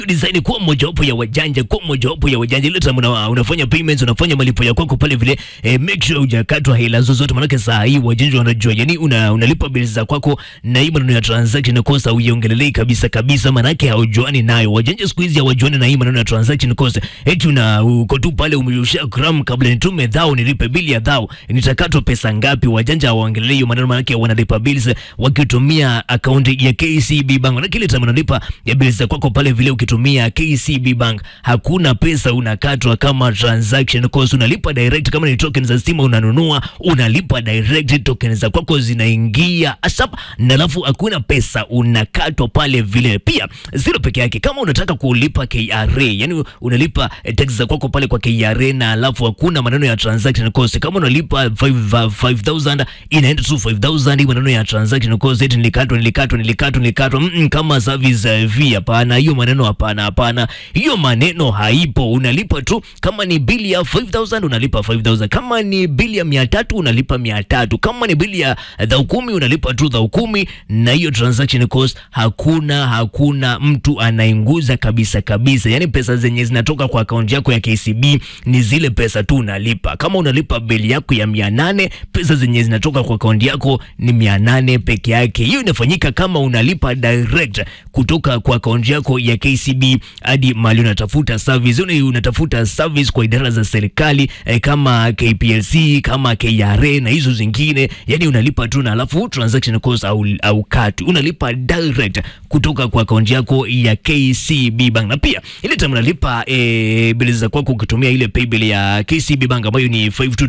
design kuwa mojawapo ya wajanja, kuwa mojawapo ya wajanja. Ile time una, unafanya payments, unafanya malipo ya kwako pale vile eh, make sure hujakatwa hela zozote, maanake saa hii wajanja wanajua, yani una, unalipa bills za kwako na hii maneno ya transaction cost hauiongelelei kabisa kabisa, maanake haujuani nayo. Wajanja siku hizi hawajuani na hii maneno ya transaction cost, eti una uko tu pale umeusha gram kabla nitume dhao nilipe bili ya dhao nitakatwa pesa ngapi? Wajanja hawaongelelei hiyo maneno, maanake wanalipa bills wakitumia akaunti ya KCB Bank, na kile time unalipa ya bills za kwako pale vile ukitumia KCB Bank hakuna pesa unakatwa kama transaction cost, unalipa direct. Kama ni token za stima unanunua, unalipa direct, token za kwako zinaingia asap, na alafu hakuna pesa unakatwa pale vile. Pia zero peke yake, kama unataka kulipa KRA, yani unalipa eh, tax za kwako pale kwa KRA, na alafu hakuna maneno ya transaction cost. Kama unalipa 5 5000 inaenda tu 5000, hii maneno ya transaction cost, eti nilikatwa nilikatwa nilikatwa nilikatwa. Mm -mm, kama service uh, fee, hapana, hiyo maneno hapana, hapana, hiyo maneno haipo. Unalipa tu, kama ni bili ya 5000 unalipa 5000, kama ni bili ya 300 unalipa 300, kama ni bili ya dhau kumi unalipa tu dhau kumi, na hiyo transaction cost hakuna hakuna mtu anainguza kabisa kabisa. Yani pesa zenye zinatoka kwa akaunti yako ya KCB ni zile pesa tu unalipa. Kama unalipa bili yako ya 800, pesa zenye zinatoka kwa akaunti yako ni 800 peke yake. Hiyo inafanyika kama unalipa direct kutoka kwa akaunti yako ya KCB hadi mali unatafuta service. Una unatafuta service kwa idara za serikali eh, kama KPLC kama KRA na hizo zingine, yani unalipa tu na alafu transaction cost au, au katu unalipa direct kutoka kwa akaunti yako ya KCB Bank. Na pia ile time unalipa eh, bili za kwako ukitumia ile pay bill ya KCB Bank ambayo ni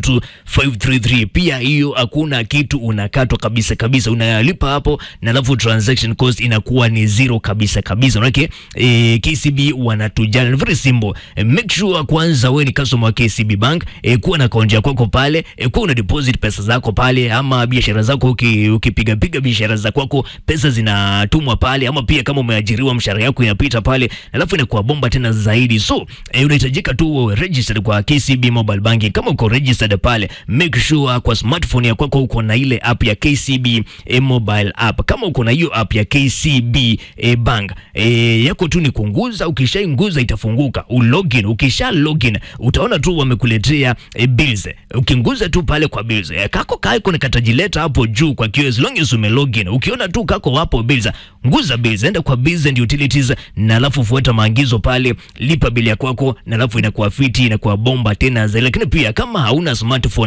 522533 pia hiyo hakuna kitu unakatwa kabisa kabisa, unalipa hapo na alafu transaction cost inakuwa ni zero kabisa kabisa. Manake eh, KCB wanatujali, ni very simple. Eh, make sure kwanza wewe ni customer wa KCB Bank, eh, kuwa na akaunti yako kwako pale, eh, kuwa una deposit pesa zako pale, ama biashara zako uki, ukipiga piga biashara za kwako pesa zinatumwa pale, ama pia kama umeajiriwa mshahara yako inapita pale, alafu inakuwa bomba tena zaidi. So eh, unahitajika tu uwe registered kwa KCB mobile banking. Kama uko registered pale, make sure kwa smartphone ya kwako uko na ile app ya KCB eh, mobile app. Kama uko na hiyo app ya KCB eh, bank eh, yako tu ni kunguza, ukishainguza itafunguka ulogin. Ukisha login utaona tu wamekuletea eh, bills. Ukinguza tu pale kwa bills eh, kako kako ni katajileta hapo juu kwa kioo, as long as ume login. Ukiona tu kako hapo bills, nguza bills, enda kwa bills and utilities, na alafu fuata maagizo pale, lipa bili ya kwako, na alafu inakuwa fiti, inakuwa bomba tena zaidi. Lakini pia kama hauna smartphone